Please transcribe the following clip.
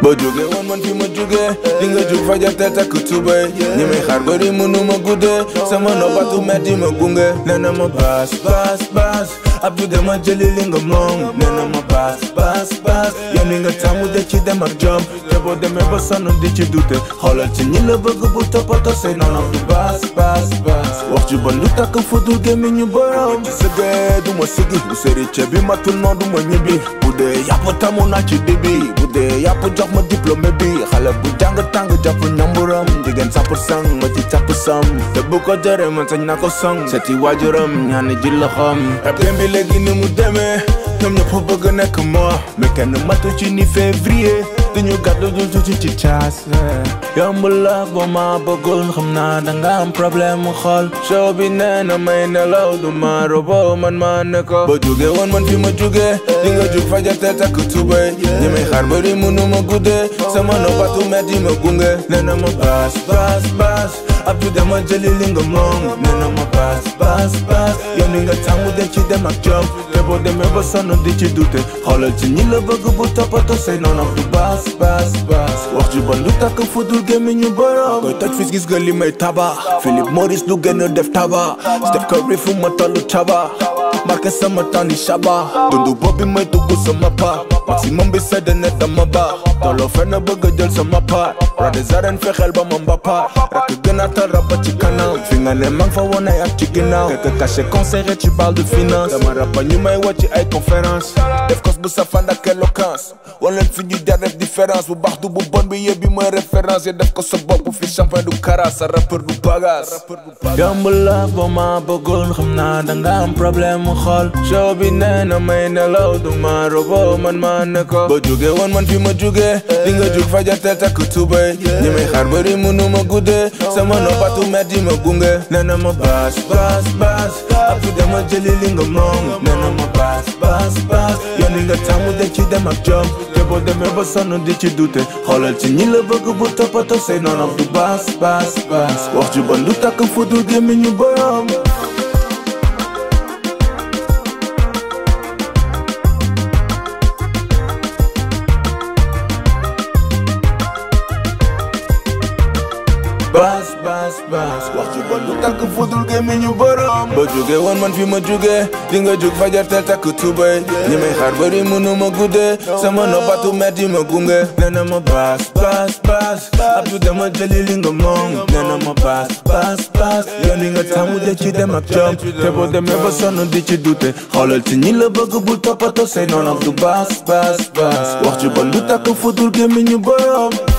ba jóge woon man fi ma jóge di nga jug fajar te takk tubay ñi may xaar bëri mënu ma guddee sama noppatu metti ma gunge nee na ma baas baas baas Abdou dama jëli li nga moom nee na ma baas baas baas yow ni nga tàmmu de ci dem ak jom te boo demee ba sonn di ci dute xoolal ci ñi la bëgg bu toppatoo say noonu du baas baas baas wax ju bon lu takk fudul gémmiñ ñu borom ci sëgee du ma sigi bu sëri ceeb bi matul noonu du ma ñibbi bu dee yàpp tamu naa ci dibi bu dee yàpp jox ma diplôme bi xale bu jàng tàng jàpp ñamburam jigéen sapp sang ma ci càpp sam te bu ko jëree man sañ naa ko song seeti waajuram ñaani ji loxoom bi léegi ni mu demee ñoom ñëpp bëgg nekk moo mais kenn matu ci ni février dañu gàddu du tuuti ci caas yomb la boo ma bëggul xam naa danga am problème mu xool show bi nee na may nelaw du ma robo man ma ne ko ba jóge woon man fi ma jóge di nga jug fajar te takk tubay ñi may xaar bëri mënu ma guddee sama noppatu metti ma gunge nee na ma baas baas baas Abdou dama jëli li nga moom nee na ma baas baas baas yow ni nga tàmmu de ci dem ak jom te boo demee ba sonn di ci dute xoolal ci ñi la bëgg bu toppatoo say noonu du baas baas baas wax ju bon lu takk fudul gémmiñu borom koy toj fis gis nga li may taba Philip Morris lu gën a def taba Steph Curry fu ma tollu caba marqué sama temps ni shaba dundu boobi may dugg sama pa maximum bi sedd ne dama ba tolloo fenn bëgg a jël sama part roi des arènes fexeel ba ma mbappa rakk gën a tal raba ci kanam fi nga ne mang fa woon ay at ci ginnaaw quelques cachets conseillé tu parles de finance dama raba ñu may woo ci ay conférence def kos bu safand ak éloquence wan leen fi ñu jar def différence bu baax du bu bon bi yëpp bi mooy référence yi def ko sa bopp fi champagne du kara sa rappeur du bagage yomb la boo ma bëggul xam naa danga am problème mu xool show bi nee na may nelaw du ma robo man ma ne ko ba jóge woon man fi ma jóge di nga jug fajar te takk tubay ñi may xaar bëri mënu ma guddee sama noppatu metti ma gunge nee na ma baas baas baas Abdou dama jëli li nga moom nee na ma baas baas baas yow ni nga tàmmu de ci dem ak jom te boo demee ba sonn di ci dute xoolal ci ñi la bëgg bu toppatoo say noonu du baas baas baas wax ju bon lu takk fudul gémmiñu borom baas baas baas wax ju bon lu takk fudul gémmiñu borom ba jóge woon man fi ma jóge di nga jóg fajar te takk tubay ñi may xaar bëri mënu ma guddee sama noppatu metti ma gunge nee na ma baas baas baas Abdou dama jëli li nga moom nee na ma baas baas baas yow ni nga tàmmu de ci dem ak jom te boo demee ba sonn di ci dute xoolal ci ñi la bëgg bu toppatoo say noonu du baas baas baas wax ju bon lu takk fudul gémmiñu borom